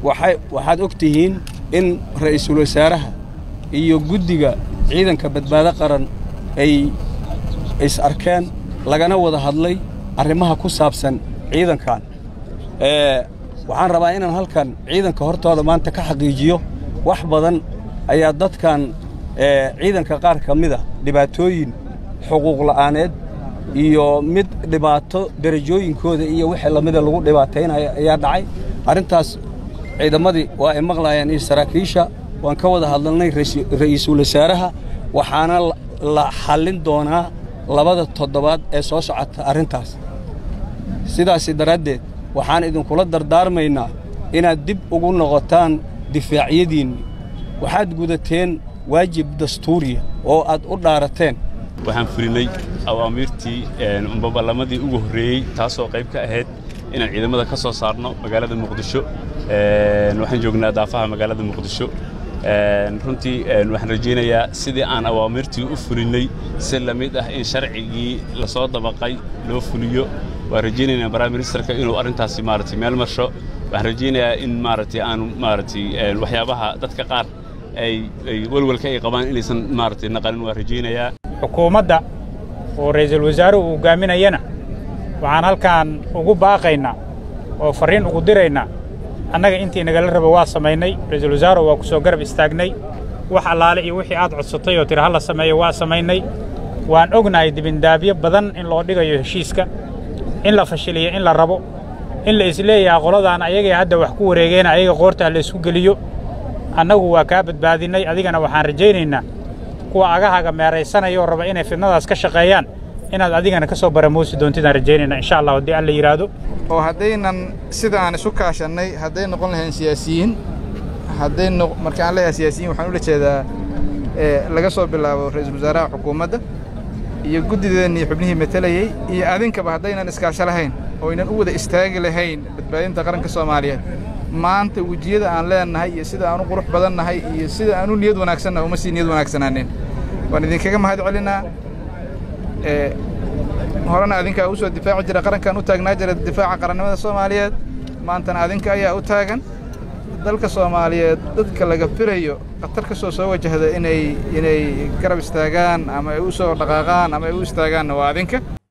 waxay waxaad og tihiin in ra'iisul wasaaraha iyo guddiga ciidanka badbaado qaran ay is arkeen lagana wada hadlay arrimaha ku saabsan ciidankan waxaan rabaa inaan halkan ciidanka hortooda maanta ka xaqiijiyo wax badan ayaa dadkan ciidanka qaar ka mida dhibaatooyin xuquuq la'aaneed iyo mid dhibaato derajooyinkooda iyo wixii lamida lagu dhibaataynaya ayaa dhacay arrintaas ciidamadii waa ay maqlayaan iyo saraakiisha waan ka wada hadalnay ra'iisul wasaaraha waxaana la xallin doonaa labada toddobaad ee soo socota arrintaas sidaasi daraaddeed waxaan idinkula dardaarmaynaa inaad dib ugu noqotaan difaacyadiinni waxaad gudateen waajib dastuuriya oo aad u dhaarateen waxaan fulinay awaamiirtii baballamadii ugu horreeyey taasoo qayb ka ahayd inaan ciidamada ka soo saarno magaalada muqdisho waxaan joognaa daafaha magaalada muqdisho runtii waxaan rajaynayaa sidii aan awaamirtii u fulinnay si la mid ah in sharcigii la soo dabaqay loo fuliyo waan rajaynaynaa baraministerka inuu arrintaasi maaragtay meel marsho waxaan rajaynayaa in maaragtay aanu maaragtay waxyaabaha dadka qaar ay ay welwelka ay qabaan inaysan maaragtay naqanin waan rajaynayaa xukuumadda oo ra'iisul wasaaruhu uu hogaaminayana waxaan halkaan ugu baaqaynaa oo farriin ugu diraynaa annaga intii nagala raba waa samaynay ra'iisul wasaaruhu waa ku soo garab istaagnay wax allaale iyo wixii aad codsatay oo tiri ha la sameeyo waa samaynay waan ognahay dibindaabyo badan in loo dhigayo heshiiska in la fashiliyo in la rabo in la isleeyaha qoladaan ayagay hadda wax ku wareegeen ayaga qoortaa la isku geliyo annagu waa kaa badbaadinnay adigana waxaan rajaynaynaa kuwa agahaga meeraysanayoo raba inay fidnadaas ka shaqeeyaan inaad adigana ka soo baramuusi doontidaan rajaynayna insha allah haddii alla yidhaahdo oo haddaynan sida aan isu kaashannay hadday noqon lahayn siyaasiyiin hadday marka aan leeyahay siyaasiyiin waxaan ula jeedaa laga soo bilaabo ra'iisul wasaaraha xukuumadda iyo guddideennii xubnihii matelayey iyo adinkaba haddaynan iskaasho lahayn oo aynan u wada istaagi lahayn badbaadinta qaranka soomaaliyeed maanta wejiyada aan leennahay iyo sida aan u qurux badannahay iyo sida aan u niyad wanaagsannahay uma sii niyad wanaagsanaanin waan idinkaga mahad celinaa horena adinkaa u soo difaaci jira qarankan u taagnaa jira difaaca qarannimada soomaaliyeed maantana adinka ayaa u taagan dalka soomaaliyeed dadka laga filayo khatar ka soo soo wajahda inay inay garab istaagaan ama ay u soo dhaqaaqaan ama ay u istaagaanna waa adinka